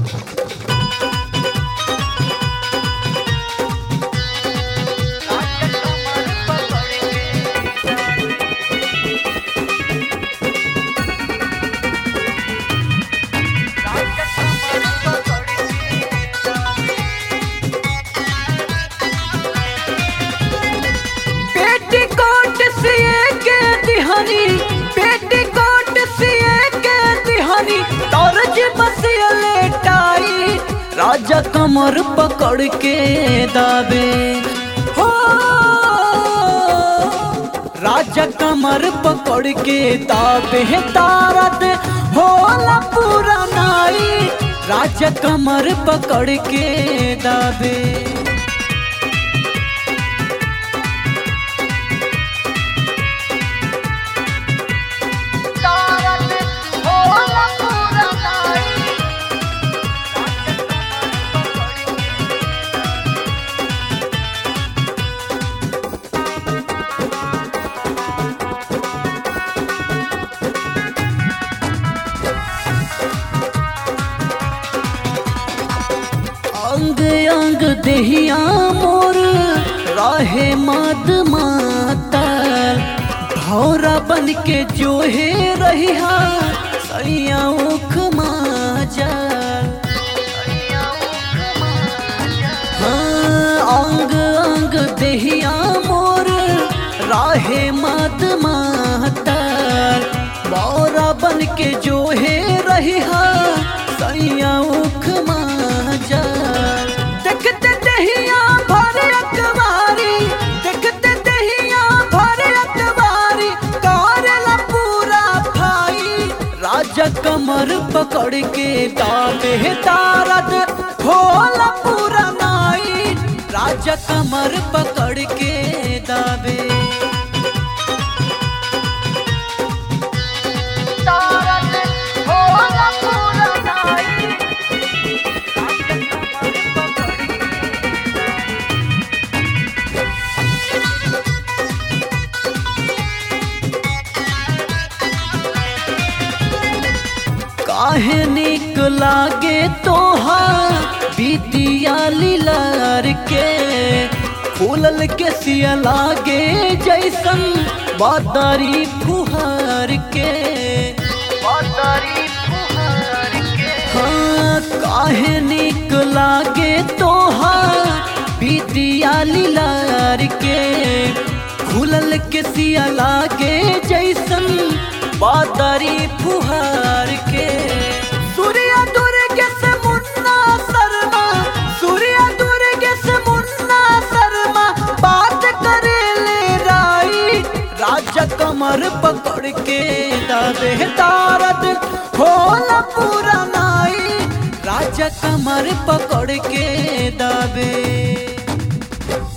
petticoat सिए के दिहानी पेटीकोट सिए के दिहानी तोरज बसिया लेटाई राजा कमर पकड़ के दाबे हो राजा कमर पकड़ के दाबे तारत होला पूरा नाई राजा कमर पकड़ के दाबे अंग अंग देहिया मोर रहे मद मातल भौरा बन के जो है रहिया सैया उख माजल हाँ, अंग अंग देहिया मोर राहे मद मातल बौरा बन के जो है रहिया सैया उख माजल देखते दहिया भर अकबारी देखते दहिया भर अकबारी करेला पूरा भाई राजा कमर पकड़ के दाबे तारद होला पूरा नाई राजा कमर पकड़ के दाबे काहे निक लागे तोहार बीतिया लीलार के फूलल के सिया लागे जैसन बादारी फुहार के हाँ काहे निक लागे तोहार बीतिया लीलार के फूलल के सिया लागे जैसन बादारी फुहार के सूर्य दुर्गे से मुन्ना शर्मा सूर्य दुर्गे से मुन्ना शर्मा बात करे ले राई राजा कमर पकड़ के दादे तारद होला पूरा नाई राजा कमर पकड़ के दाबे